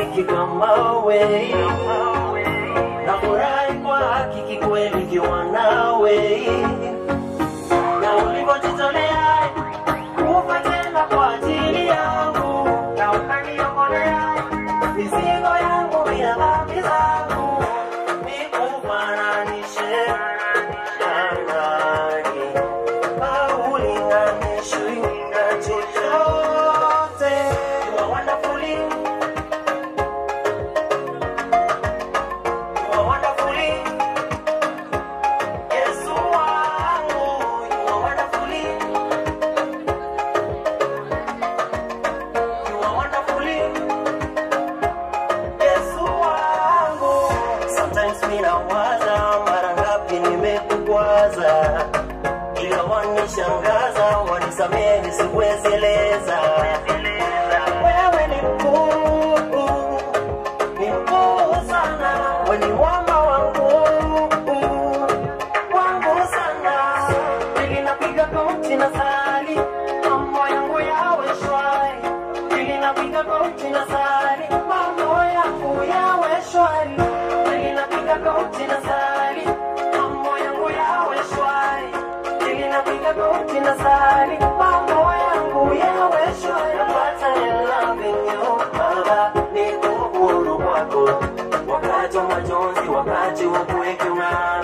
rafiki kama we nafurahi kwa hakiki kweli kiwa nawe na ulivyojitolea kufa tena kwa ajili yangu na ukaniokolea mizigo yangu ya dhambi zangu nikufananishe na nani au ulinganishwi na chochote You are wonderfully You are wonderfully Yesu wangu You are wonderfully You are wonderfully Yesu wangu Sometimes minawaza mara ngapi nimekukwaza ila wanishangaza wanisamehe sikuwezeleza wewe ni mkuu ni mkuu sana weni mwamba wangu wangu sana ili napiga goti na sali mambo yangu yawe shwari ili napiga goti na sali mambo yangu yawe shwari ili napiga goti na sali mambo yangu yawe shwari ili napiga goti na sali mambo yangu yawe shwari napata loving you baba niko huru kwako wakati wa majonzi wakati wa kuweke unaa